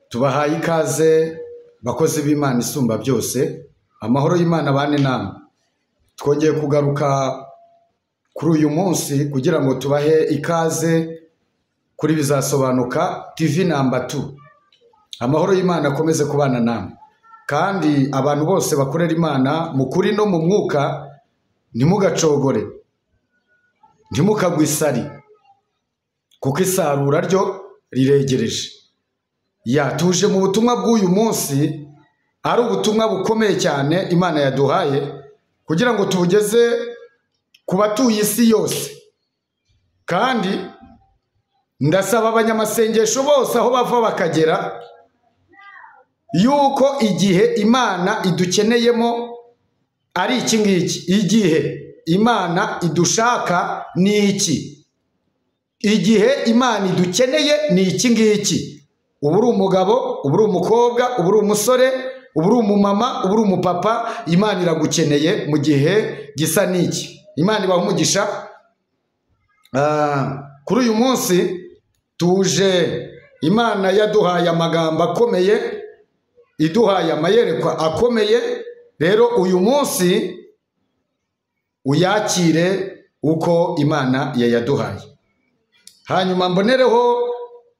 tubahaye ikaze bakozi b'Imana isumba byose amahoro y'Imana abane namwe twongeye kugaruka kuri uyu munsi kugira ngo tubahe ikaze kuri bizasobanuka TV namba 2 amahoro y'Imana akomeze kubana namwe kandi abantu bose bakorera Imana mu kuri no mu mwuka ntimugacogore ntimukagwe isari kuko isarura ryo riregereje yatuje mu butumwa bw'uyu munsi ari ubutumwa bukomeye cyane imana yaduhaye kugira ngo tubugeze ku batuye isi yose kandi ndasaba abanyamasengesho bose aho bava bakagera yuko igihe imana idukeneyemo ari iki ngiki igihe imana idushaka ni iki igihe imana idukeneye ni iki ngiki uba uri umugabo uba uri umukobwa uba uri umusore uba uri umumama uba uri umupapa imana iragukeneye mu gihe gisa n'iki imana ibaha umugisha Ah, kuri uyu munsi tuje imana yaduhaye amagambo akomeye iduhaye amayerekwa akomeye rero uyu munsi uyakire uko imana yayaduhaye hanyuma mbonereho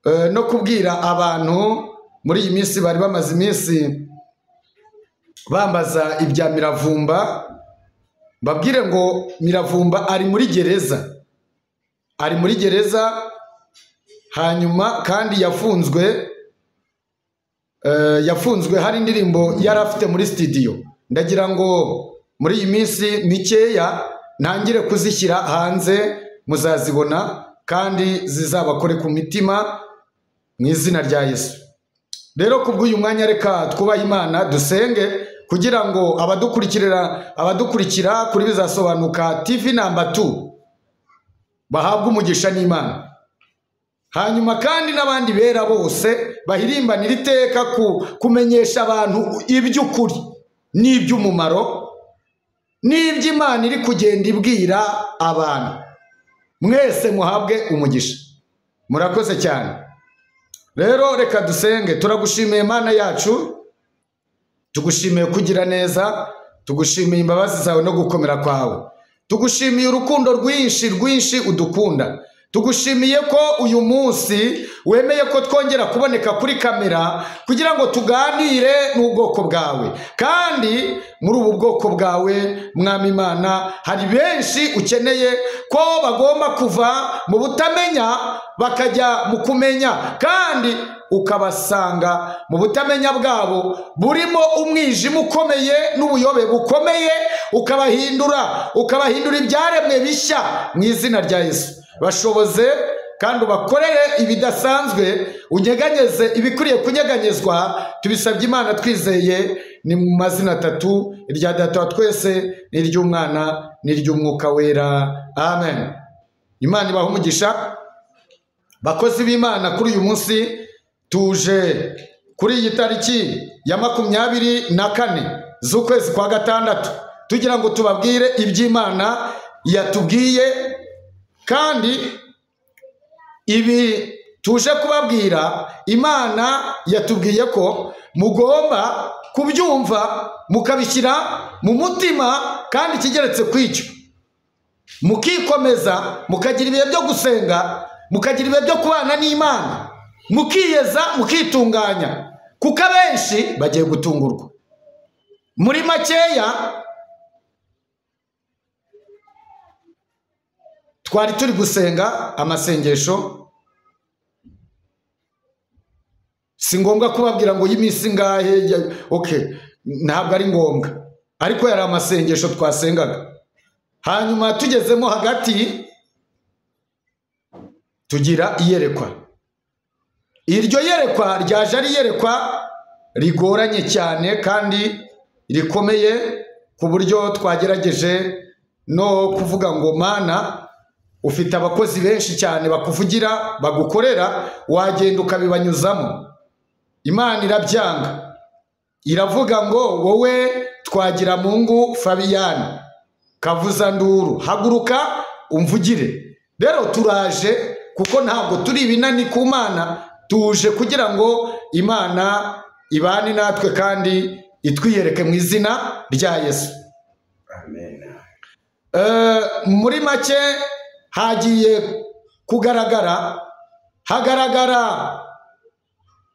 eh, no kubwira abantu muri iyi minsi bari bamaze iminsi bambaza ibya miravumba mbabwire ngo miravumba ari muri gereza ari muri gereza hanyuma kandi yafunzwe eh, yafunzwe hari indirimbo yari afite muri studio ndagira ngo muri iyi minsi mikeya ntangire kuzishyira hanze muzazibona kandi zizabakore ku mitima mu izina rya Yesu. Rero ku bw'uyu mwanya reka twubahe Imana dusenge kugira ngo abadukurikirira abadukurikira kuri bizasobanuka TV namba 2 bahabwe umugisha n'Imana. Hanyuma kandi n'abandi bera bose bahirimbanira iteka ku kumenyesha abantu iby'ukuri n'iby'umumaro n'iby'Imana iri kugenda ibwira abantu. mwese muhabwe umugisha murakoze cyane rero reka dusenge turagushimiye mana yacu tugushimiye kugira neza tugushimiye imbabazi zawe no gukomera kwawe tugushimiye urukundo rwinshi rwinshi udukunda tugushimiye ko uyu munsi wemeye ko twongera kuboneka kuri kamera kugira ngo tuganire n'ubwoko bwawe kandi muri ubu bwoko bwawe mwami imana hari benshi ukeneye ko bagomba kuva mu butamenya bakajya mu kumenya kandi ukabasanga mu butamenya bwabo burimo umwijima ukomeye n'ubuyobe bukomeye ukabahindura ukabahindura ibyaremwe bishya mu izina rya yesu bashoboze kandi ubakorere ibidasanzwe unyeganyeze ibikwiriye kunyeganyezwa tubisabye imana twizeye ni mu mazina atatu irya data wa twese n'iry'umwana n'iry'umwuka wera amen imana ibaha umugisha bakozi b'imana kuri uyu munsi tuje kuri iyi tariki ya makumyabiri na kane z'ukwezi kwa gatandatu tugira ngo tubabwire iby'imana yatubwiye kandi ibi tuje kubabwira imana yatubwiye ko mugomba kubyumva mukabishyira mu mutima kandi ikigeretse kw'icyo mukikomeza mukagira ibihe byo gusenga mukagira ibihe byo kubana n'imana mukiyeza mukitunganya kuko abenshi bagiye gutungurwa muri makeya twari turi gusenga amasengesho si ngombwa kubabwira ngo y'iminsi ngahe ya- okay ntabwo ari ngombwa ariko yari amasengesho twasengaga hanyuma tugezemo hagati tugira iyerekwa iryo yerekwa ryaje ari iyerekwa rigoranye cyane kandi rikomeye ku buryo twagerageje no kuvuga ngo mana ufite abakozi benshi cyane bakuvugira bagukorera wagenda ukabibanyuzamo imana irabyanga iravuga ngo wowe twagira mungu fabiyani kavuzanduru haguruka umvugire rero turaje kuko ntabwo turi ibinani ku mana tuje kugira ngo imana ibane natwe kandi itwiyereke mu izina rya yesu amen Eh, muri make hagiye kugaragara hagaragara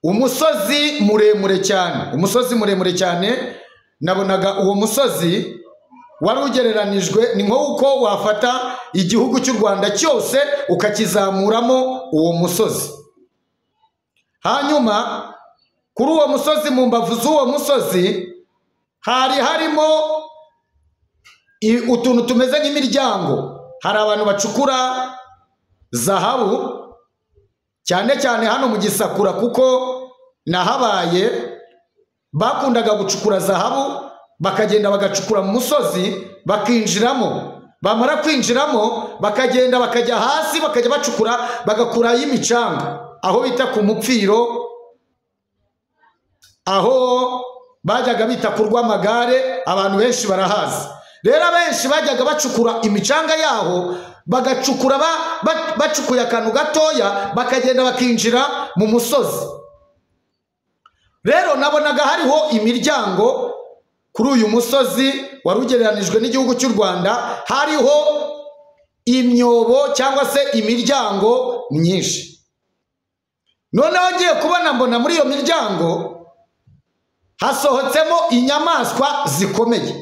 umusozi muremure cyane umusozi muremure cyane nabonaga uwo musozi wari ugereranijwe ni nk'uko wafata igihugu cy'u rwanda cyose ukakizamuramo uwo musozi hanyuma kuri uwo musozi mu mbavu z'uwo musozi hari harimo i- utuntu tumeze nk'imiryango hari abantu bacukura zahabu cyane cyane hano mu gisakura kuko nahabaye bakundaga gucukura zahabu bakagenda bagacukura mu musozi bakinjiramo bamara kwinjiramo bakagenda bakajya hasi bakajya bacukura bagakurayo imicanga aho bita ku mupfiro aho bajyaga bita ku rw'amagare abantu benshi barahazi rero abenshi bajyaga bacukura imicanga yaho bagacukura ba- ba- bacukuye akantu gatoya bakagenda bakinjira mu musozi rero nabonaga hariho imiryango kuri uyu musozi wari ugereranijwe n'igihugu cy'u rwanda hariho imyobo cyangwa se imiryango myinshi noneho ngiye kubona mbona muri iyo miryango hasohotsemo inyamaswa zikomeye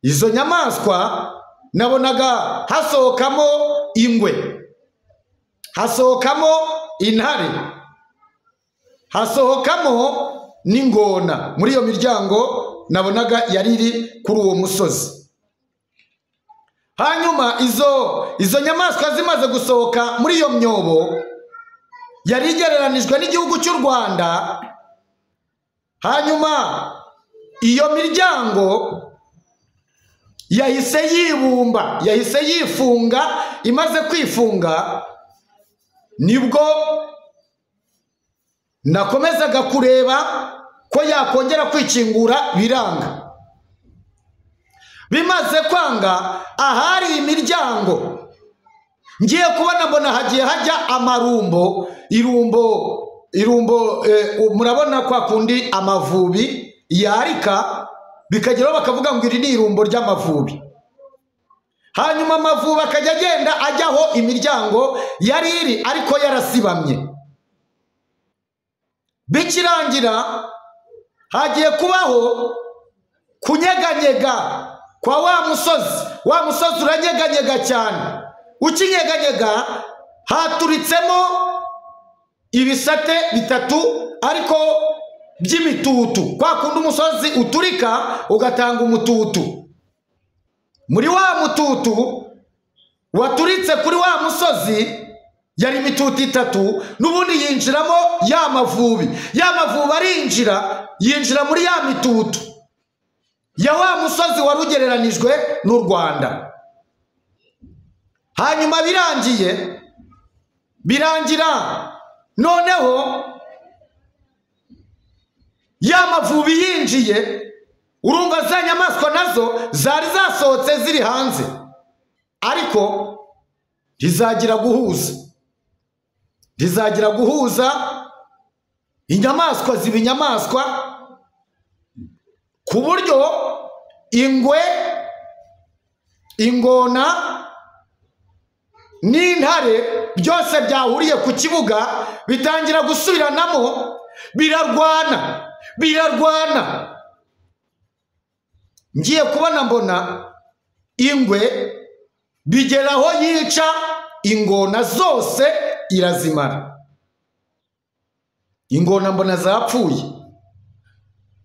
izo nyamaswa nabonaga hasohokamo ingwe hasohokamo intare hasohokamo n'ingona muri iyo miryango nabonaga yari iri kuri uwo musozi hanyuma izo izo nyamaswa zimaze gusohoka muri iyo myobo yari igereranijwe n'igihugu cy'u rwanda hanyuma iyo miryango yahise yibumba yahise yifunga imaze kwifunga nibwo nakomezaga kureba ko yakongera kwikingura biranga bimaze kwanga ahari imiryango ngiye kubona mbona hagiye hajya amarumbo irumbo irumbo eh, murabona kwa kundi amavubi yarika bikageraho bakavuga ngo iri ni irumbo ry'amavubi hanyuma amavubi akajya agenda ajyaho imiryango yari iri ariko yarasibamye bikirangira hagiye kubaho kunyeganyega kwa wa musozi wa musozi uranyeganyega cyane ukinyeganyega haturitsemo ibisate bitatu ariko by'imitutu kwa kundi umusozi uturika ugatanga umututu muri wa mututu waturitse kuri wa musozi yari imitutu itatu n'ubundi yinjiramo ya mavubi ya mavubi arinjira yinjira muri ya mitutu ya wa musozi wari ugereranijwe n'u rwanda hanyuma birangiye birangira noneho ya mavubi yinjiye urumva za nyamaswa nazo zari zasohotse ziri hanze ariko ntizagira guhuza ntizagira guhuza inyamaswa ziba inyamaswa ku buryo ingwe ingona n'intare byose byahuriye ku kibuga bitangira gusubiranamo birarwana birarwana ngiye kubona mbona ingwe bigera aho yica ingona zose irazimara ingona mbona zapfuye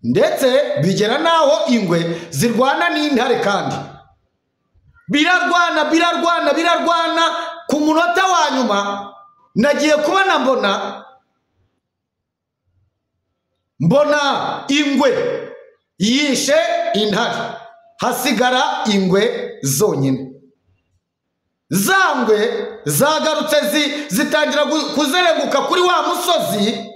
ndetse bigera n'aho ingwe zirwana n'intare kandi birarwana birarwana birarwana ku munota wa nyuma nagiye kubona mbona mbona ingwe yishe intare hasigara ingwe zonyine za ngwe zagarutse zi- zitangira gu- kuzereguka kuri wa musozi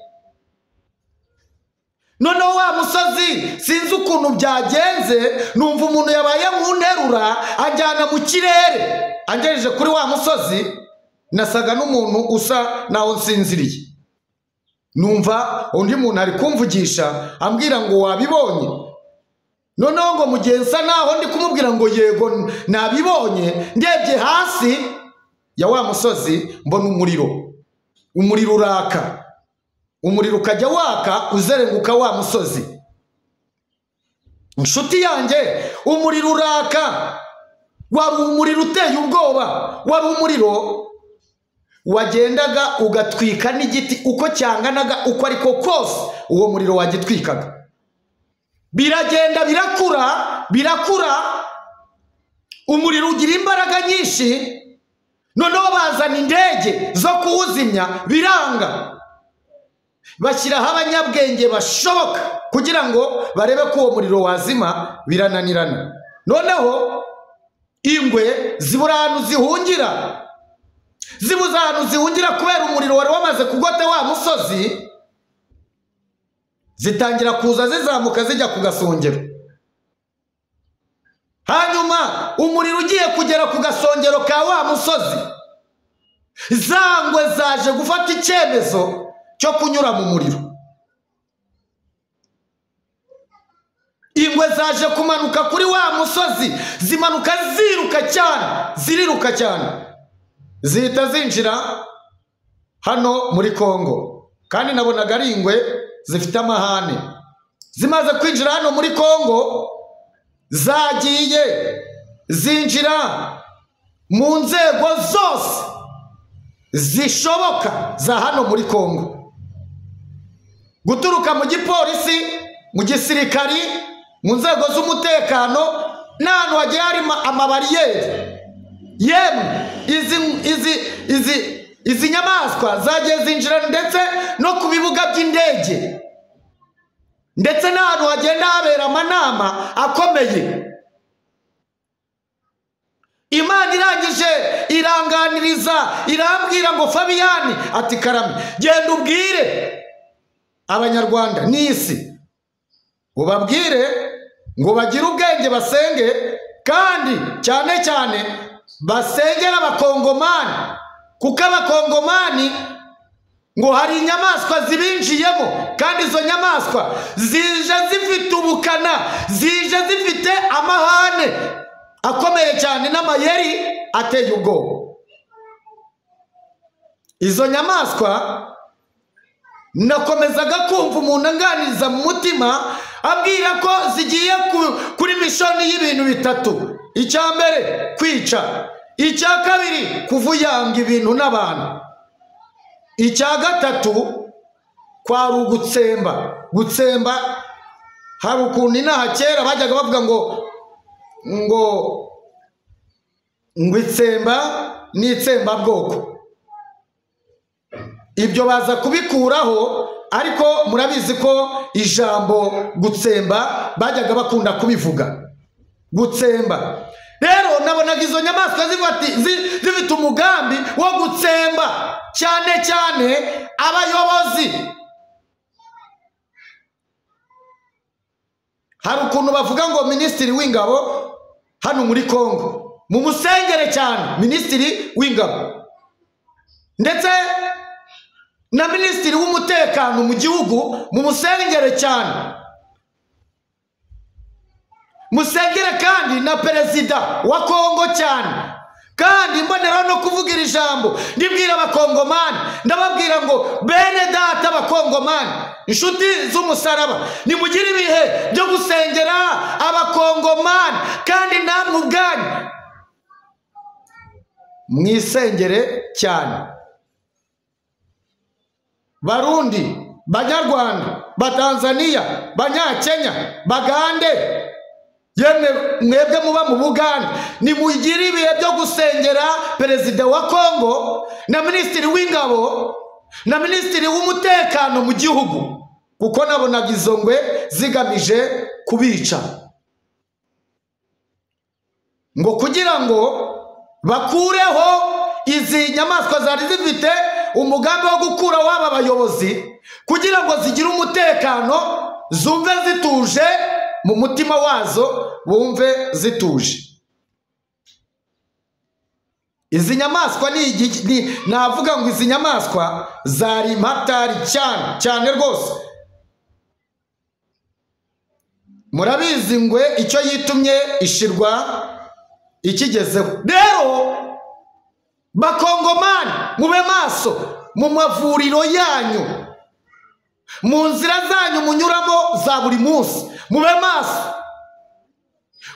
noneho wa musozi sinzi ukuntu byagenze numva umuntu yabaye mu nterura anjyana mu kirere angejeje kuri wa musozi nasaga n'umuntu usa naho nsinziriye numva undi muntu ari kumvugisha ambwira ngo wabibonye noneho ngo mugihe nsa naho ndi kumubwira ngo yego nabibonye ndebye hasi ya wa musozi mbona umuriro umuriro uraka umuriro ukajya waka uzenguka wa musozi inshuti yanjye umuriro uraka wari umuriro uteye ubwoba wari umuriro wagendaga ugatwika n'igiti uko cyanganaga uko ariko kose uwo muriro wagitwikaga biragenda birakura birakura umuriro ugira imbaraga nyinshi noneho bazana indege zo kuwuzimya biranga bashyiraho abanyabwenge bashoboka kugira ngo barebe ko uwo muriro wazima birananirana noneho ingwe zibura ahantu zihungira zibuze ahantu zihungira kubera umuriro wari wamaze kugota wa musozi zitangira kuza zizamuka zijya ku gasongero hanyuma umuriro ugiye kugera ku gasongero ka wa musozi za ngwe zaje gufata icyemezo cyo kunyura mu muriro ingwe zaje kumanuka kuri wa musozi zimanuka ziruka cyane ziriruka cyane zihita zinjira hano muri kongo kandi nabonaga ari ingwe zifite amahane zimaze kwinjira hano muri kongo zagiye zinjira mu nzego zose zishoboka za hano muri kongo guturuka mu gipolisi mu gisirikari mu nzego z'umutekano n'ahantu hagiye hari ma- amabariyeri yemwe izi izi izi izi nyamaswa zagiye zinjira ndetse no ku bibuga by'indege ndetse n'ahantu hagenda habera amanama akomeye imana irangije iranganiriza irambwira ngo fabiyani ati karame genda ubwire abanyarwanda n'isi ubabwire ngo bagire ubwenge basenge kandi cyane cyane basengera abakongomani kuko abakongomani ngo hari inyamaswa zibinjiyemo kandi izo nyamaswa zije zifite ubukana zije zifite amahane akomeye cyane n'amayeri ateye ubwoba izo nyamaswa nakomezaga kumva umuntu anganiriza mu mutima ambwira ko zigiye ku- kuri mishoni y'ibintu bitatu icya mbere kwica icya kabiri kuvuyanga ibintu n'abantu icya gatatu kwari ugutsemba gutsemba hari ukuntu inaha kera bajyaga bavuga ngo ngo ngo itsemba ni itsembabwoko ibyo baza kubikuraho ariko murabizi ko ijambo gutsemba bajyaga bakunda kubivuga gutsemba rero nabonaga izo nyamaswa zifati- zi- zifite umugambi wo gutsemba cyane cyane abayobozi hari ukuntu bavuga ngo minisitiri w'ingabo hano muri kongo mumusengere cyane minisitiri w'ingabo ndetse na minisitiri w'umutekano mu gihugu mumusengere cyane musengere kandi na perezida wa kongo cyane kandi mboneraho no kuvuga iri jambo ndibwira abakongomani ndababwira ngo bene data abakongomani inshuti z'umusaraba nimugire ibihe byo gusengera abakongomani kandi namwe ubwanyu mwisengere cyane barundi banyarwanda batanzania banyakenya bagande yemwe mwebwe muba mu bugande nimugire ibihe byo gusengera perezida wa kongo na minisitiri w'ingabo na minisitiri w'umutekano mu gihugu kuko nabonaga izo ngwe zigamije kubica ngo kugira ngo bakureho izi nyamaswa zari zifite umugambi wo gukura waba bayobozi kugira ngo zigire umutekano zumve zituje mu mutima wazo bumve zituje izi nyamaswa ni igi- ni- navuga ngo izi nyamaswa zari impatari cyane cyane rwose murabizi ngwe icyo yitumye ishirwa ikigezeho rero bakongomani mube maso mu mavuriro yanyu mu nzira zanyu munyuramo za buri munsi mube maso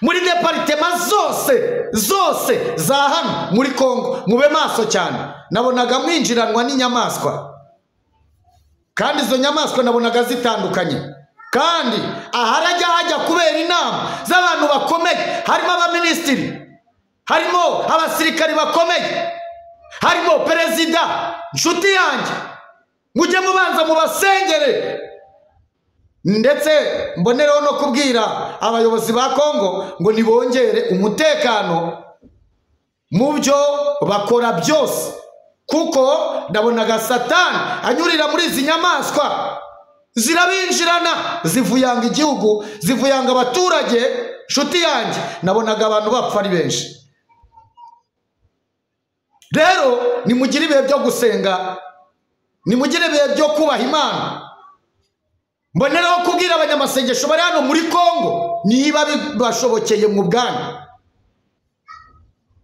muri deparitema zose zose za hano muri kongo mube maso cyane nabonaga mwinjiranwa n'inyamaswa kandi izo nyamaswa nabonaga zitandukanye kandi aharajya hajya kubera inama z'abantu bakomeye harimo abaminisitiri harimo abasirikari bakomeye harimo perezida nshuti yanjye mujye mubanza mubasengere ndetse mbonereho no kubwira abayobozi ba kongo ngo nibongere umutekano mu byo bakora byose kuko ndabonaga satani anyurira muri izi nyamaswa zirabinjirana zivuyanga igihugu zivuyanga abaturage nshuti yanjye nabonaga abantu bapfa ari benshi rero nimugire ibihe byo gusenga nimugire ibihe byo kubaha imana mboneraho kubwira abanyamasengesho bari hano muri kongo niba bibashobokeye mu bwanyu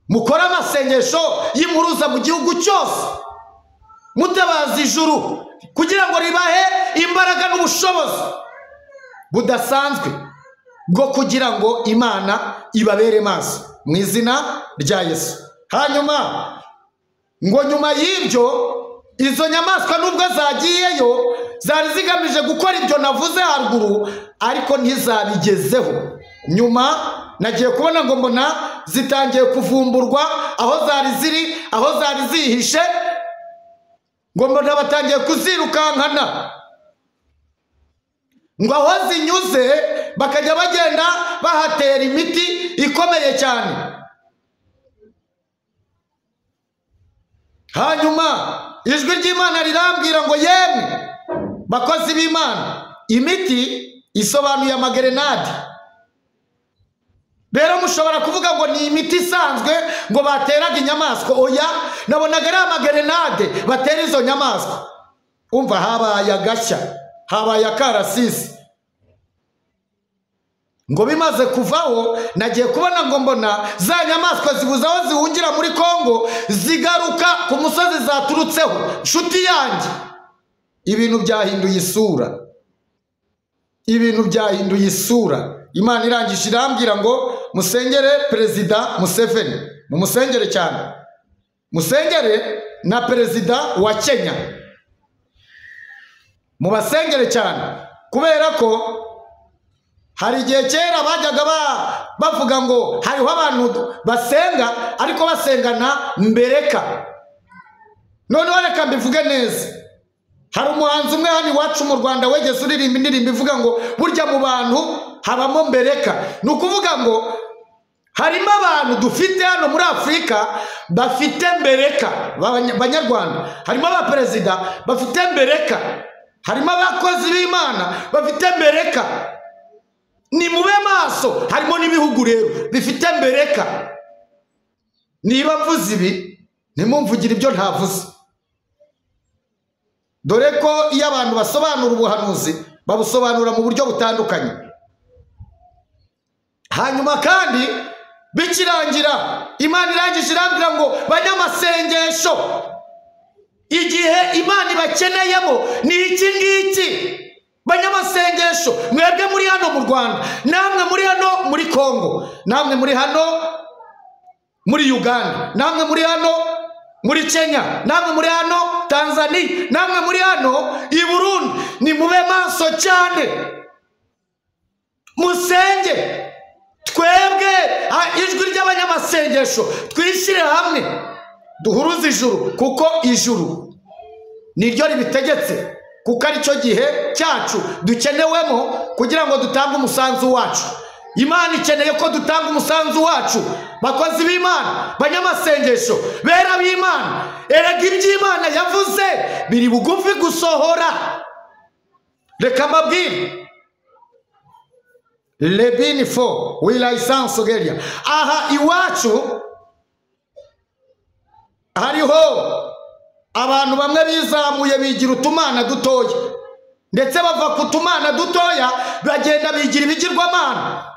mukore amasengesho y'impuruza mu gihugu cyose mutabaza ijuru kugira ngo ribahe imbaraga n'ubushobozi budasanzwe bwo kugira ngo imana ibabere maso mu izina rya yesu hanyuma ngo nyuma y'ibyo izo nyamaswa nubwo zagiyeyo zari zigamije gukora ibyo navuze haruguru ariko ntizabigezeho nyuma nagiye kubona ngo mbona zitangiye kuvumburwa aho zari ziri aho zari zihishe ngo mbona batangiye kuzirukankana ngo aho zinyuze bakajya bagenda bahatera imiti ikomeye cyane hanyuma ijwi ry'imana rirambwira ngo yemwe bakozi b'imana imiti isobanuye amagerenade rero mushobora kuvuga ngo ni imiti isanzwe ngo bateraga inyamaswa oya nabonaga ari amagerenade batera izo nyamaswa umva habaye agashya habaye akarasisi ngo bimaze kuvaho nagiye kubona ngo mbona za nyamaswa zibuze aho zihungira muri kongo zigaruka ku musozi zaturutseho nshuti yanjye ibintu byahinduye isura ibintu byahinduye isura imana irangije irambwira ngo musengere perezida museveni mumusengere cyane musengere na perezida wa kenya mubasengere cyane kubera ko hari igihe kera bajyaga ba- bavuga ngo hariho abantu basenga ariko basengana mbereka noneho reka mbivuge neza hari umuhanzi umwe hano iwacu mu rwanda wegeze uririmba indirimbo ivuga ngo burya mu bantu habamo mbereka ni ukuvuga ngo harimo abantu dufite hano muri afurika bafite mbereka b'abanya- banyarwanda harimo abaperezida bafite mbereka harimo abakozi b'imana bafite mbereka ni mube maso harimo n'ibihugu rero bifite mbereka niba mvuze ibi ntimumvugire ibyo ntavuze dore ko iyo abantu basobanura ubuhanuzi babusobanura mu buryo butandukanye hanyuma kandi bikirangira imana irangije irambwira ngo banyamasengesho igihe imana ibakeneyemo ni iki ngiki banyamasengesho mwebwe muri hano mu rwanda namwe muri hano muri kongo namwe muri hano muri uganda namwe muri hano muri kenya namwe muri hano tanzania namwe muri hano i burundi ni mube maso cyane musenge twebwe ah, ijwi ry'abanyamasengesho twishyire hamwe duhuruze ijuru kuko ijuru niryo ribitegetse kuko aricyo gihe cyacu dukenewemo kugira ngo dutange umusanzu wacu imana ikeneye ko dutanga umusanzu wacu bakozi b'imana banyamasengesho bera b'imana erega iby'imana yavuze biri bugufi gusohora reka mbabwire lebini fo wilayisansi ogeria aha iwacu hariho abantu bamwe bizamuye bigira utumana dutoya ndetse bava ku tumana dutoya bagenda bigira ibigirwamana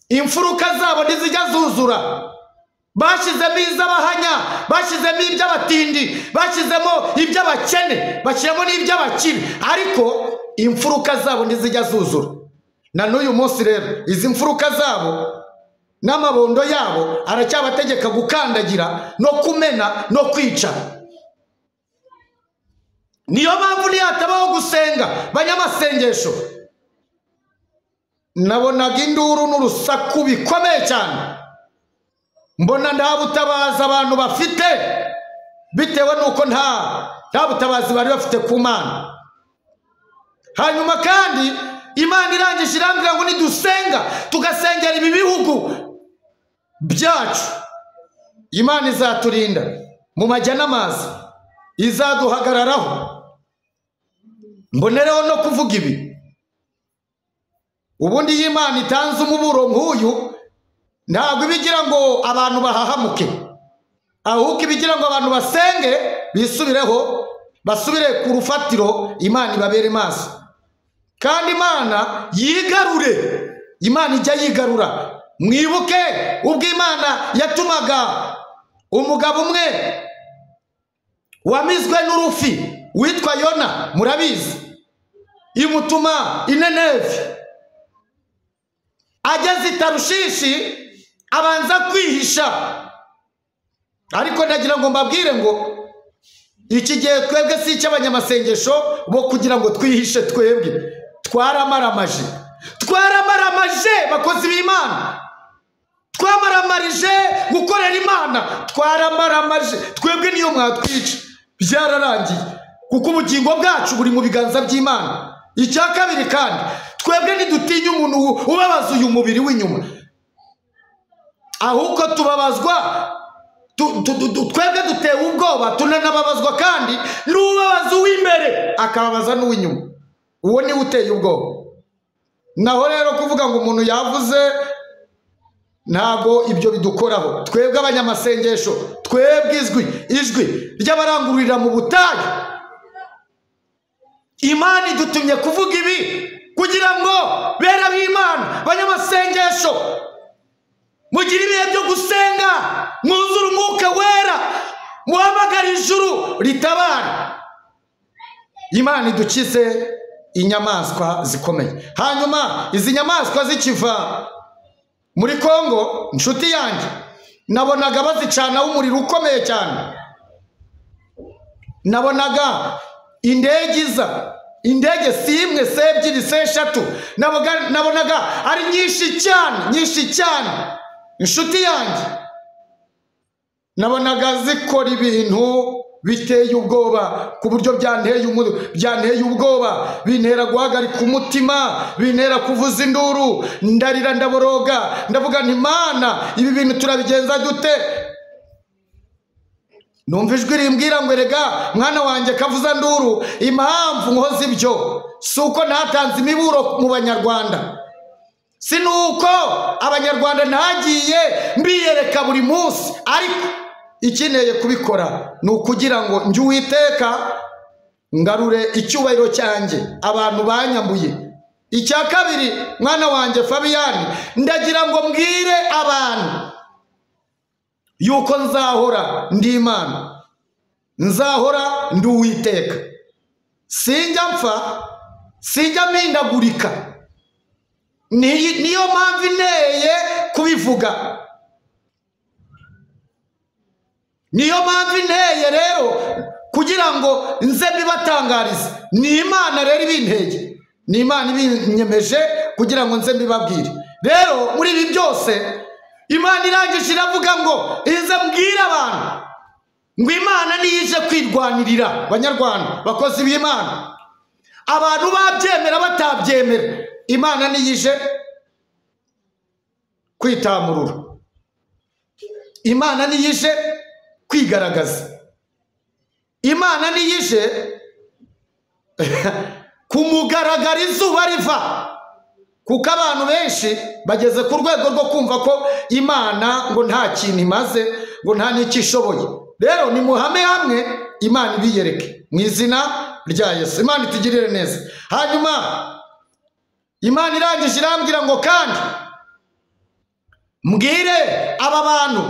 imfuruka zabo ntizijya zuzura bashyizemo iz'abahanya bashyizemo iby'abatindi bashyizemo iby'abakene bashyiramo n'iby'abakire ariko imfuruka zabo ntizijya zuzura na n'uyu munsi rero izi mfuruka zabo n'amabondo yabo aracyabategeka gukandagira no kumena no kwica niyo mpamvu ntihatabaho gusenga banyamasengesho nabonaga induru n'urusaku bikomeye cyane mbona nta butabazi abantu bafite bitewe n'uko nta nta butabazi bari bafite ku mana hanyuma kandi imana irangije irambwira ngo nidusenga tugasengera ibi bihugu byacu imana izaturinda mu majya n'amazi izaduhagararaho mbonereho no kuvuga ibi ubundi iyo imana itanze umuburo nk'uyu ntabwo iba igira ngo abantu bahahamuke ahubwo iba igira ngo abantu basenge bisubireho basubire ku rufatiro imana ibabere maso kandi imana yigarure imana ijya yigarura mwibuke ubwo imana yatumaga umugabo umwe wamizwe n'urufi witwa yona murabizi imutuma inenevi ageze i tarushishi abanza kwihisha ariko nagira ngo mbabwire ngo iki gihe twebwe si icy'abanyamasengesho bo kugira ngo twihishe twebwe twaramaramaje twaramaramaje bakozi b'imana twamaramarije gukorera imana twaramaramaje twebwe niyo mwatwica byararangiye kuko ubugingo bwacu buri mu biganza by'imana icya kabiri kandi twebwe ntidutinya umuntu ubabaza uyu mubiri w'inyuma ahubwo tubabazwa tu- tu- tu- twebwe dutewe ubwoba tunanababazwa kandi n'ubabaza uw'imbere akababaza n'uw'inyuma uwo niwe uteye ubwoba naho rero kuvuga ngo umuntu yavuze ntabwo ibyo bidukoraho twebwe abanyamasengesho twebwe izwi ijwi ry'abarangururira mu butayu imana idutumye kuvuga ibi kugira ngo bere ab'imana banyamasengesho mugire ibihe byo gusenga mwuzure umwuka wera muhamagare ijuru ritabara imana idukize inyamaswa zikomeye hanyuma izi nyamaswa zikiva muri kongo inshuti yanjye nabonaga bazicanaho umuriro ukomeye cyane nabonaga indege iza indege si imwe se ebyiri se eshatu naboga- nabonaga ari nyinshi cyane nyinshi cyane inshuti yanjye nabonaga zikora ibintu biteye ubwoba ku buryo byanteye umu- byanteye ubwoba bintera guhagarika umutima bintera kuvuza induru ndarira ndaboroga ndavuga nti mana ibi bintu turabigenza dute numva ijwi rimbwira ngo erega mwana wanjye kavuza nduru impamvu nkoze ibyo si uko ntatanze imiburo mu banyarwanda si nuko abanyarwanda ntagiye mbiyereka buri munsi ariko ikeneye kubikora ni ukugira ngo njye uwiteka ngarure icyubahiro cyanjye abantu banyambuye icya kabiri mwana wanjye fabiyani ndagira ngo mbwire abantu yuko nzahora ndi imana nzahora ndi uwiteka sinjya mpfa sinjya mpindagurika Ni- niyo mpamvu inteye kubivuga niyo mpamvu inteye rero kugira ngo nze mbibatangarize ni imana rero ibintege ni imana ibinyemeje kugira ngo nze mbibabwire rero muri ibi byose imana irangije iravuga ngo ize mbwire abantu ngo imana niyo ije kwirwanirira banyarwanda bakozi b'imana abantu babyemera batabyemera imana niyo ije kwitamurura imana niyo ije kwigaragaza imana niyo ije kumugaragara izuba riva kuko abantu benshi bageze ku rwego rwo kumva ko imana ngo nta kintu imaze ngo nta n'icyo ishoboye rero nimuhame hamwe imana ibiyereke mu izina rya yesu imana itugirire neza hanyuma imana irangije irambwira ngo kandi mbwire aba bantu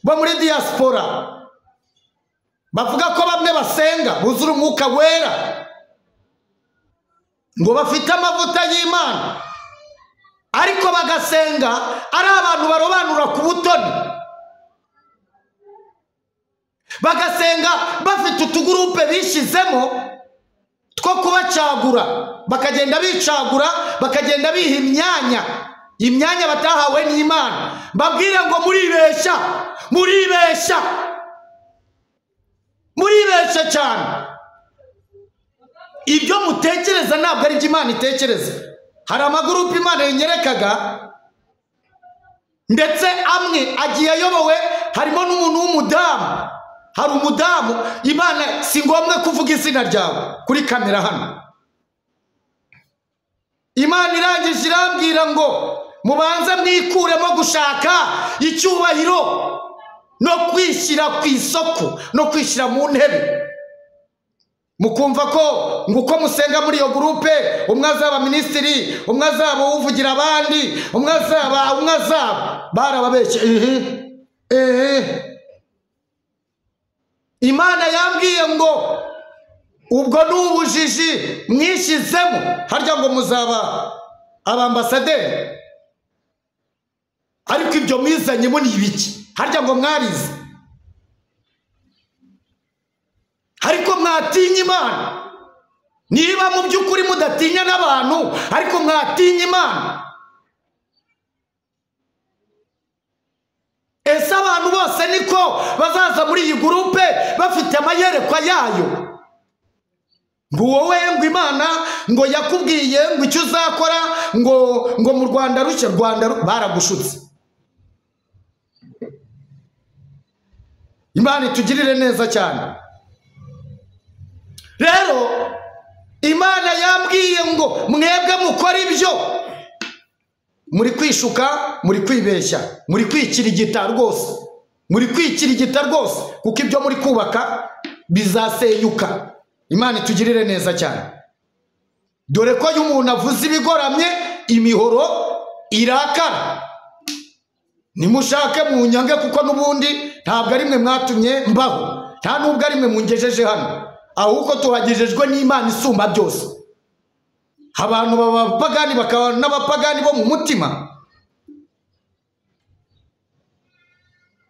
bo muri diaspora bavuga ko bamwe basenga buzura umwuka wera ngo bafite amavuta y'imana ariko bagasenga ari abantu barobanura ku butoni bagasenga bafite utugurupe bishyizemo two kubacagura bakagenda bicagura bakagenda biha imyanya imyanya batahawe n'imana mbabwire ngo muribeshya muribeshya muribeshya cyane ibyo mutekereza ntabwo ari byo imana itekereza hari amagurupe imana yenyerekaga ndetse amwe agiye ayobowe harimo n'umuntu w'umudamu hari umudamu imana si ngombwa kuvuga izina ryawe kuri kamera hano imana irangije irambwira ngo mubanze mwikuremo gushaka icyubahiro no kwishyira ku isoko no kwishyira mu ntebe mukumva ko ngo uko musenga muri iyo gurupe umwe azaba minisitiri umwe azaba uvugira abandi umwe azaba umwe azaba barababeshye ehe ehe imana yambwiye ngo ubwo ni ubujiji mwishyizemo harya ngo muzaba abambasaderi ariko ibyo mwizanyemo ni ibiki harya ngo mwarize ariko mwatinya imana niba mu by'ukuri mudatinya n'abantu ariko mwatinya imana ese abantu bose niko bazaza muri iyi gurupe bafite amayerekwa yayo ngo wowe ngo imana ngo yakubwiye ngo icyo uzakora ngo ngo mu rwanda rushya rwanda ru- baragushutse imana itugirire neza cyane rero imana yambwiye ngo mwebwe mukora ibyo muri kwishuka muri kwibeshya muri kwikirigita rwose muri kwikirigita rwose kuko ibyo muri kubaka bizasenyuka imana itugirire neza cyane dore ko iyo umuntu avuze ibigoramye imihoro irakara nimushake munyange kuko n'ubundi ntabwo ari mwe mwatumye mbaho nta n'ubwo ari mwe mungejeje hano ahubwo tuhagejejwe n'imana isumba byose abantu baba abapagani bakaba n'abapagani bo mu mutima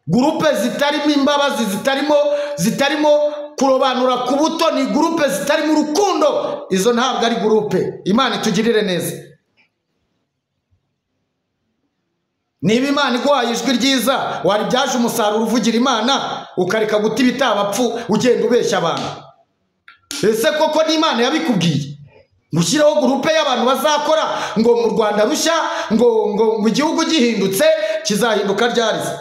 gurupe zitarimo imbabazi zitarimo zitarimo kurobanura ku buto ni gurupe zitarimo urukundo izo ntabwo ari gurupe imana itugirire neza niba imana iguhaye ijwi ryiza waribyaje umusaruro uvugira imana ukareka guta ibitabapfu ugenda ubeshya abantu ese koko n'imana yabikubwiye gushyiraho gurupe y'abantu bazakora ngo mu rwanda rushya ngo ngo ngo igihugu gihindutse kizahinduka ryari se?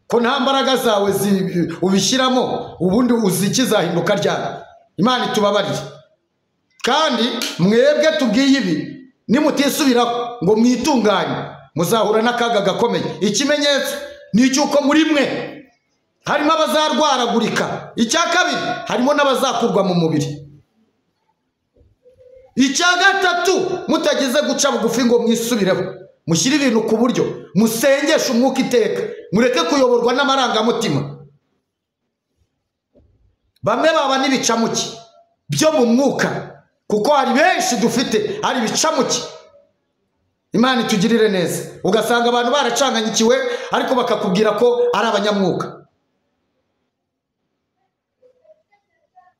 ko nta mbaraga zawe zi- ubishyiramo ubundi uzi kizahinduka ryari imana itubabarire kandi mwebwe tubwiye ibi nimutisubiraho ngo mwitunganye muzahura n'akaga gakomeye ikimenyetso ni icy'uko muri mwe harimo abazarwaragurika icya kabiri harimo n'abazakurwa mu mubiri icya gatatu mutageze guca bugufi ngo mwisubireho mushyire ibintu ku buryo musengeshe umwuka iteka mureke kuyoborwa n'amarangamutima bamwe baba n'ibicamuke byo mu mwuka kuko hari benshi dufite hari ibicamuke imana itugirire neza ugasanga abantu baracanganyikiwe ariko bakakubwira ko ari abanyamwuka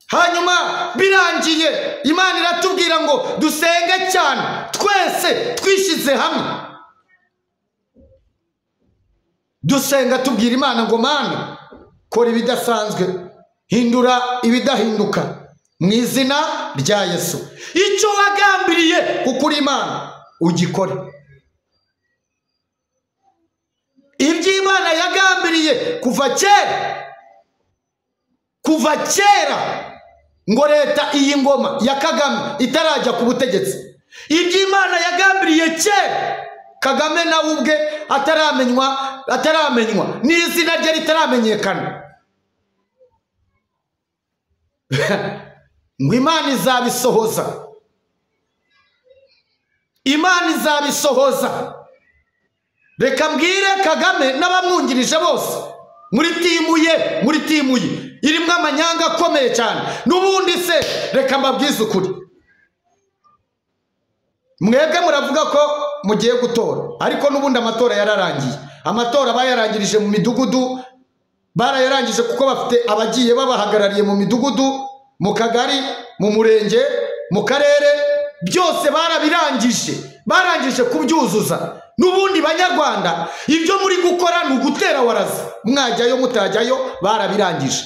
hanyuma birangiye imana iratubwira ngo dusenge cyane twese twishyize hamwe dusenga tubwira imana ngo mana kora ibidasanzwe hindura ibidahinduka mu izina rya yesu icyo wagambiriye kuko uri imana ugikore ibyo imana yagambiriye kuva kera kuva kera ngo leta iyi ngoma ya kagame itarajya ku butegetsi ibyo imana yagambiriye kera kagame nawe ubwe ataramenywa ataramenywa n'izina rye ritaramenyekana ngo imana izabisohoza imana izabisohoza reka mbwire kagame n'abamwungirije bose muri timu ye muri timu ye irimo amanyanga akomeye cyane n'ubundi se reka mbabwize ukuri mwebwe muravuga ko mugiye gutora ariko n'ubundi amatora yararangiye amatora bayarangirije mu midugudu barayarangije kuko bafite abagiye babahagarariye mu midugudu mu kagari mu murenge mu karere byose barabirangije barangije kubyuzuza n'ubundi banyarwanda ibyo muri gukora ni ugutera waraza mwajyayo mutajyayo barabirangije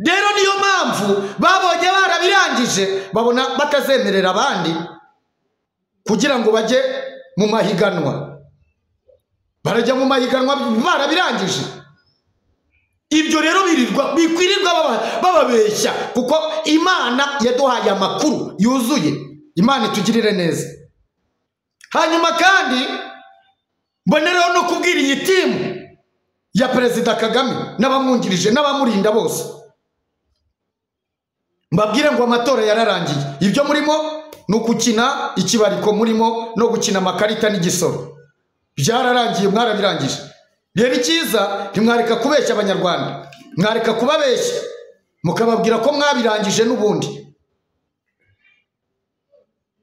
rero niyo mpamvu babonye barabirangije babona batazemerera abandi kugira ngo bajye mu mahiganwa barajya mu mahiganwa barabirangije ibyo rero birirwa bikwirirwa baba- bababeshya kuko imana yaduhaye amakuru yuzuye imana itugirire neza hanyuma kandi mbonereho no kubwira iyi timu ya perezida kagame n'abamwungirije n'abamurinda bose mbabwire ngo amatora yararangiye ibyo murimo ni ugukina ikibariko murimo no gukina amakarita n'igisoro byararangiye mwarabirangije rero icyiza ntimwareka kubeshya abanyarwanda mwareka kubabeshya mukababwira ko mwabirangije n'ubundi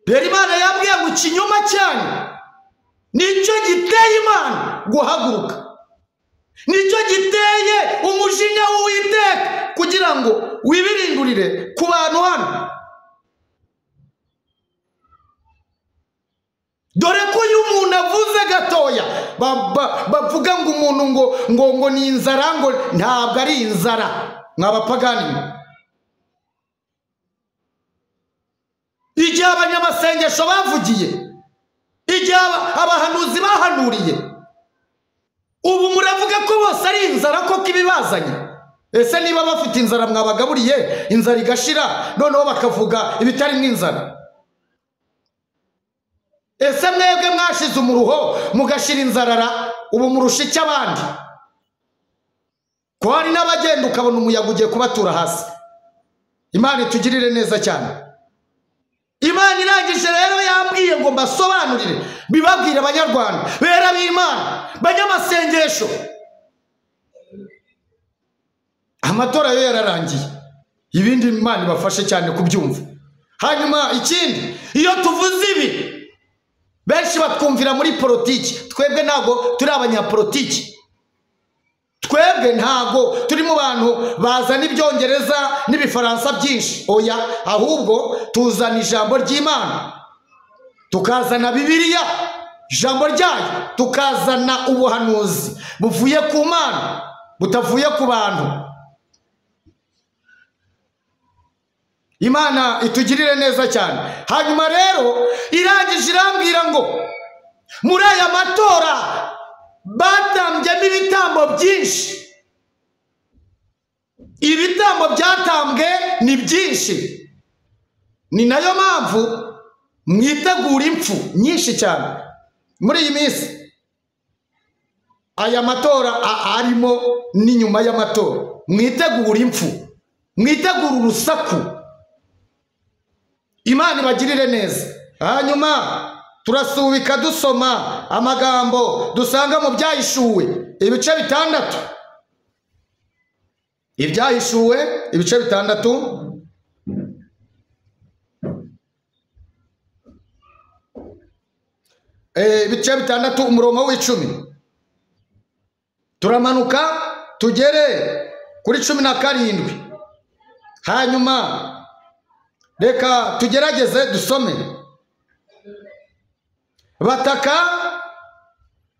rero imana yabwiye ngo ikinyoma cyanyu nicyo giteye imana guhaguruka nicyo giteye umujinya w'uwiteka kugira ngo wibirindurire ku bantu hano dore ko iyo umuntu avuze gatoya ba- ba- bavuga ngo umuntu ngo ngo ngo ni inzara ngo ntabwo ari inzara mwabapagani mwe igihe abanyamasengesho bavugiye igihe aba- abahanuzi bahanuriye ubu muravuga ko bose ari inzara koko ibibazanye ese niba bafite inzara mwabagaburiye inzara igashira noneho bakavuga ibitari nk'inzara ese mwebwe mwashize umuruho mugashira inzarara ubu murusha icyo abandi ko hari n'abagenda ukabona umuyaga ugiye kubatura hasi imana itugirire neza cyane imana irangije rero yambwiye ngo mbasobanurire bibabwire abanyarwanda bera b'imana banyamasengesho amatora yo yararangiye ibindi imana ibafashe cyane kubyumva hanyuma ikindi iyo tuvuze ibi benshi batwumvira muri politiki twebwe ntabwo turi abanyapolitiki twebwe ntabwo turi mu bantu bazana ibyongereza n'ibifaransa byinshi oya ahubwo tuzana ijambo ry'imana tukazana bibiliya ijambo ryayo tukazana ubuhanuzi buvuye ku mana butavuye ku bantu imana itugirire neza cyane hanyuma rero irangije irambwira ngo muri aya matora batambyemo ibitambo byinshi ibitambo byatambwe ni byinshi ni nayo mpamvu mwitegura impfu nyinshi cyane muri iyi minsi aya matora a- arimo n'inyuma y'amatora mwitegura impfu mwitegura urusaku imana ibagirire neza hanyuma turasubika dusoma amagambo dusanga mu byahishuwe ibice bitandatu ibyahishuwe ibice bitandatu Eh, ibice bitandatu umurongo w'icumi turamanuka tugere kuri cumi na karindwi hanyuma reka tugerageze dusome bataka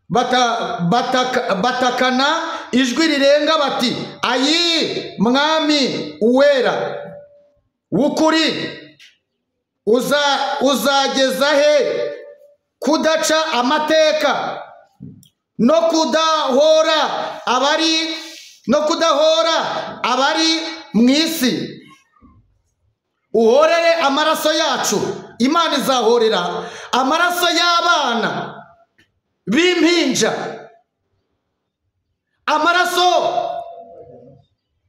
bata, bataka, batakana ijwi rirenga bati ayi mwami uwera w'ukuri uza, uzageza he kudaca amateka no kudahora abari no kudahora abari mu isi uhorere amaraso yacu imana izahorera amaraso y'abana b'impinja amaraso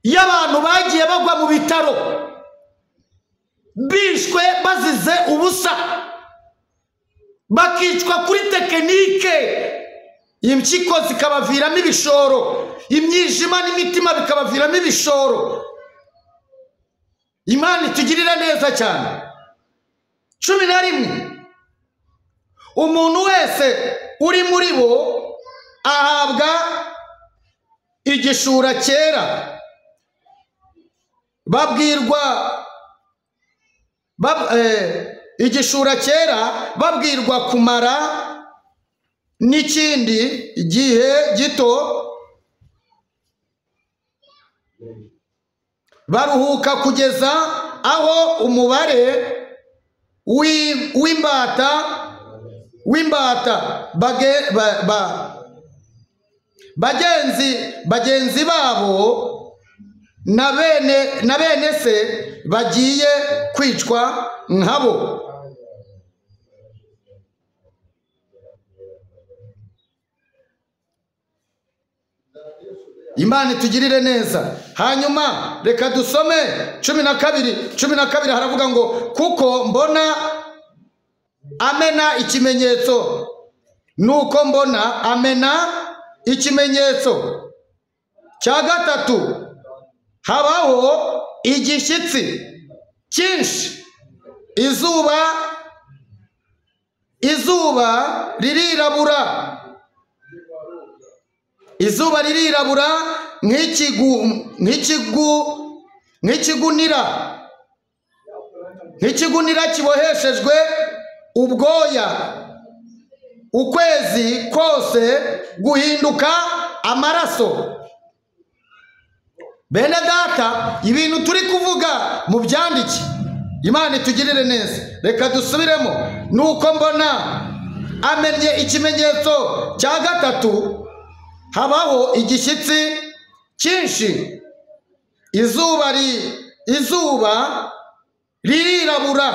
y'abantu bagiye bagwa mu bitaro bishwe bazize ubusa bakicwa kuri tekinike impyiko zikabaviramo ibishoro imyijima n'imitima bikabaviramo ibishoro imana itugirira neza cyane cumi na rimwe umuntu wese uri muri bo ahabwa igishura cyera babwirwa bab- eh, igishura cyera babwirwa kumara n'ikindi gihe gito baruhuka kugeza aho umubare w'i- w'imbata w'imbata bage- ba- ba- bagenzi bagenzi babo na bene na bene se bagiye kwicwa nkabo imana itugirire neza hanyuma reka dusome cumi na kabiri cumi na kabiri haravuga ngo kuko mbona amena ikimenyetso nuko mbona amena ikimenyetso cya gatatu habaho igishyitsi cyinshi izuba izuba ririrabura izuba ririrabura nk'ikigu nk'ikigu nk'ikigunira nk'ikigunira kiboheshejwe ubwoya ukwezi kose guhinduka amaraso bene data ibintu turi kuvuga mu byandike imana itugirire neza reka dusubiremo nuko mbona amenye ikimenyetso cya gatatu habaho igishyitsi cyinshi izuba ri izuba ririrabura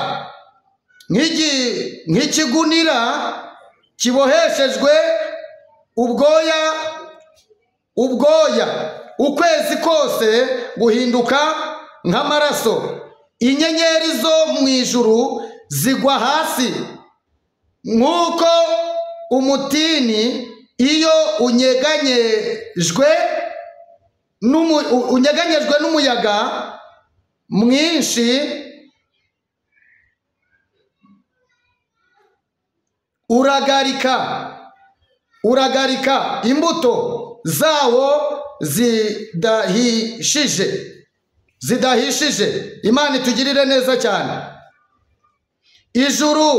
nk'igi- nk'ikigunira kiboheshejwe ubwoya ubwoya ukwezi kose guhinduka nk'amaraso inyenyeri zo mu ijuru zigwa hasi nk'uko umutini iyo unyeganyejwe n'umu- u- unyeganyejwe n'umuyaga mwinshi uragarika uragarika imbuto zawo zidahishije zidahishije imana itugirire neza cyane ijuru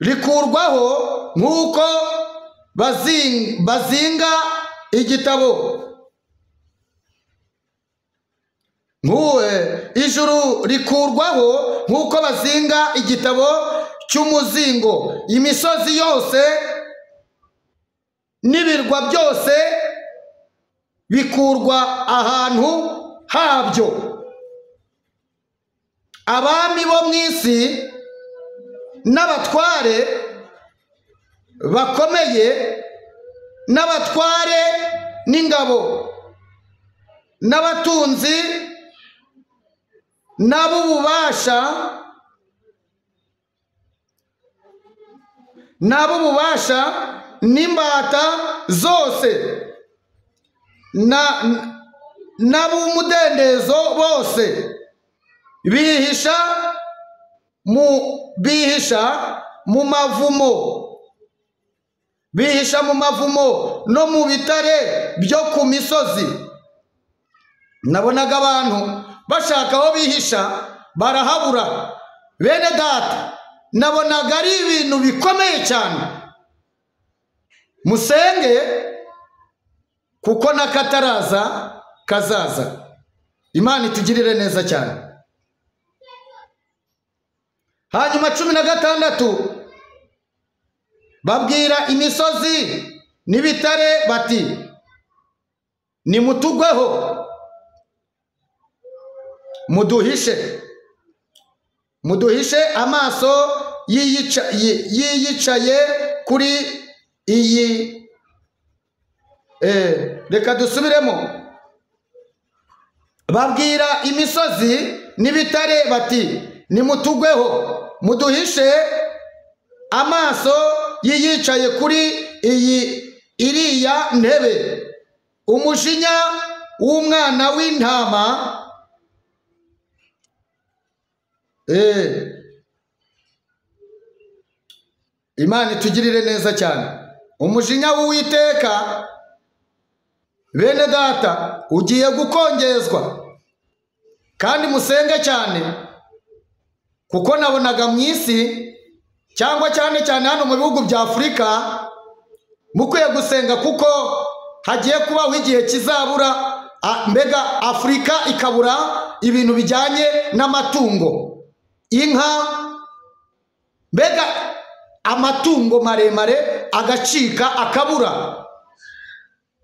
rikurwaho nk'uko bazing- bazinga igitabo Nk'u- ijuru rikurwaho nk'uko bazinga igitabo cy'umuzingo imisozi yose n'ibirwa byose bikurwa ahantu habyo abami bo mu isi n'abatware bakomeye n'abatware n'ingabo n'abatunzi n'ab'ububasha n'ab'ububasha n'imbata zose na n'ab'umudendezo bose bihisha mu bihisha mu mavumo bihisha mu mavumo no mu bitare byo ku misozi nabonaga abantu bashaka aho bihisha barahabura bene data nabonaga ari ibintu bikomeye cyane musenge kuko n'akataraza kazaza imana itugirire neza cyane hanyuma cumi na gatandatu babwira imisozi n'ibitare bati nimutugweho muduhishe muduhishe amaso y'iyica- yi- y'iyicaye kuri iyi Eh, reka dusubiremo babwira imisozi n'ibitare bati nimutugweho muduhishe amaso y'iyicaye kuri iyi iriya ntebe umujinya w'umwana w'intama eh, imana itugirire neza cyane umujinya w'uwiteka bene data ugiye gukongezwa kandi musenge cyane kuko nabonaga mu isi cyangwa cyane cyane hano mu bihugu bya afurika mukwiye gusenga kuko hagiye kubaho igihe kizabura a- mbega afurika ikabura ibintu bijyanye n'amatungo inka mbega amatungo maremare agacika akabura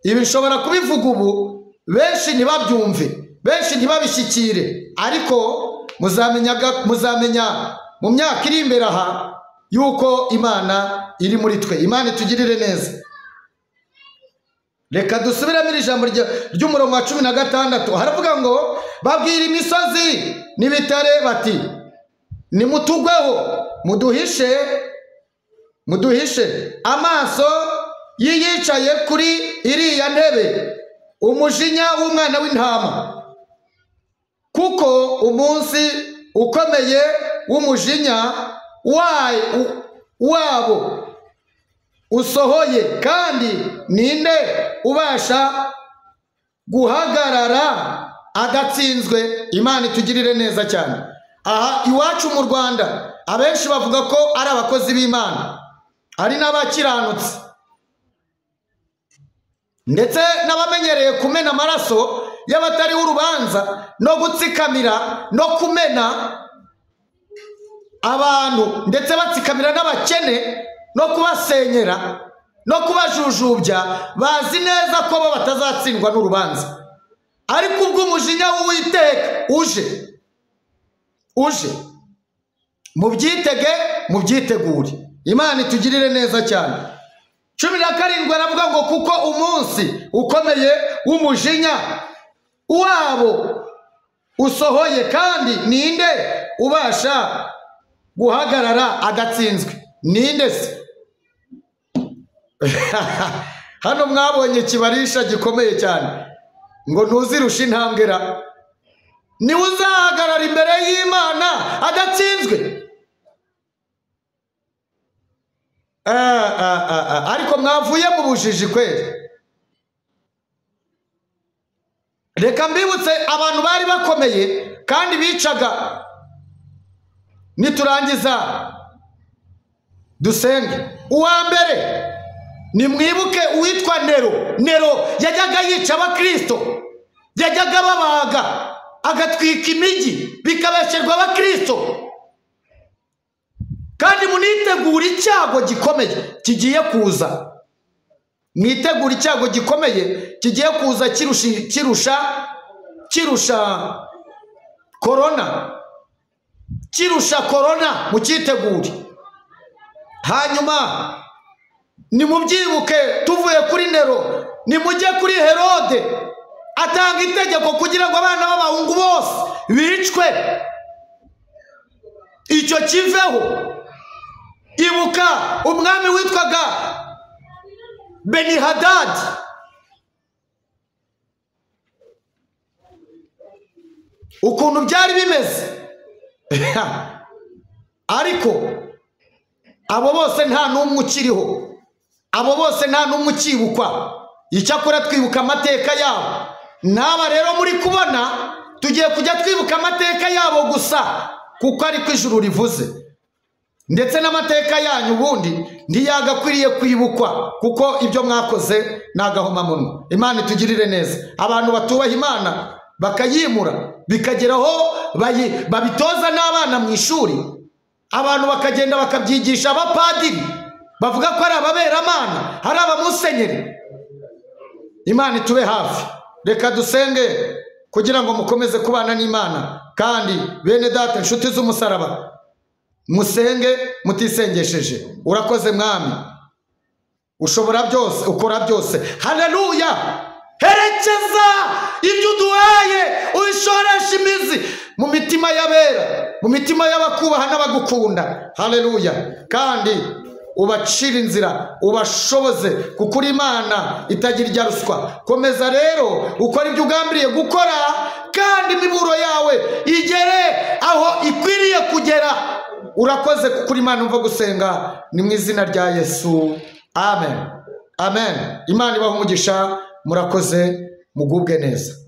ibi nshobora kubivuga ubu benshi ntibabyumve benshi ntibabishyikire ariko muzamenya ga- muzamenya mu myaka iri imbere aha yuko imana iri muri twe imana itugirire neza reka dusubiremo iri jambo rya- ry'umurongo wa cumi na gatandatu haravuga ngo babwira imisozi n'ibitare bati nimutugweho muduhishe muduhishe amaso y'iyicaye kuri iriya ntebe umujinya w'umwana w'intama kuko umunsi ukomeye w'umujinya wa- u- wabo usohoye kandi ninde ubasha guhagarara adatsinzwe imana itugirire neza cyane aha iwacu mu rwanda abenshi bavuga ko ari abakozi b'imana ari n'abakiranutsi ndetse n'abamenyereye kumena amaraso y'abatariho urubanza no gutsikamira no kumena abantu ndetse batsikamira n'abakene no kubasenyera no kubajujubya bazi neza ko bo batazatsindwa n'urubanza ariko ubwo umujinya w'uwiteka uje uje mubyitege mubyitegure imana itugirire neza cyane cumi na karindwi aravuga ngo kuko umunsi ukomeye w'umujinya wabo usohoye kandi ninde ubasha guhagarara adatsinzwe ninde se hano mwabonye ikibarisha gikomeye cyane ngo ntuzirushe intambwe ra niwe uzahagarara imbere y'imana adatsinzwe Ah, ah, ah, ah. ariko mwavuye mu bujiji kweli reka mbibutse abantu bari bakomeye kandi bicaga niturangiza dusenge uwa mbere nimwibuke uwitwa nero nero yajyaga yica abakirisito yajyaga ababaga agatwika imijyi bikabesherwa abakirisito kandi munitegure icyago gikomeye kigiye kuza mwitegure icyago gikomeye kigiye kuza kirusha kirusha kirusha korona kirusha korona mukitegure hanyuma nimubyibuke tuvuye kuri nero nimujye kuri herode atanga itegeko kugira ngo abana b'abahungu bose bicwe icyo kiveho ibuka umwami witwaga benihadadi ukuntu byari bimeze ariko abo bose nta n'umwe ukiriho abo bose nta n'umwe ukibukwa icyakora twibuka amateka yabo n'aba rero muri kubona tugiye kujya twibuka amateka yabo gusa kuko ariko ijuru rivuze ndetse n'amateka yanyu ubundi ntiyagakwiriye kwibukwa kuko ibyo mwakoze ni agahomamunwa imana itugirire neza abantu batubaha imana bakayimura bikagera aho bayi- babitoza n'abana mu ishuri abantu bakagenda bakabyigisha abapadiri bavuga ko ari ababeramana ari abamusenyeri imana itube hafi reka dusenge kugira ngo mukomeze kubana n'imana kandi bene data inshuti z'umusaraba musenge mutisengesheje urakoze mwami ushobora byose ukora byose hareruya herekeza ibyo uduhaye ubishoresha imizi mu mitima y'abera mu mitima y'abakubaha n'abagukunda hareruya kandi ubacire inzira ubashoboze kuko uri imana itagira irya ruswa komeza rero ukora ibyo ugambiriye gukora kandi imiburo yawe igere aho ikwiriye kugera urakoze kuko uri imana umva gusenga ni mu izina rya yesu amen amen imana ibaha umugisha murakoze mugubwe neza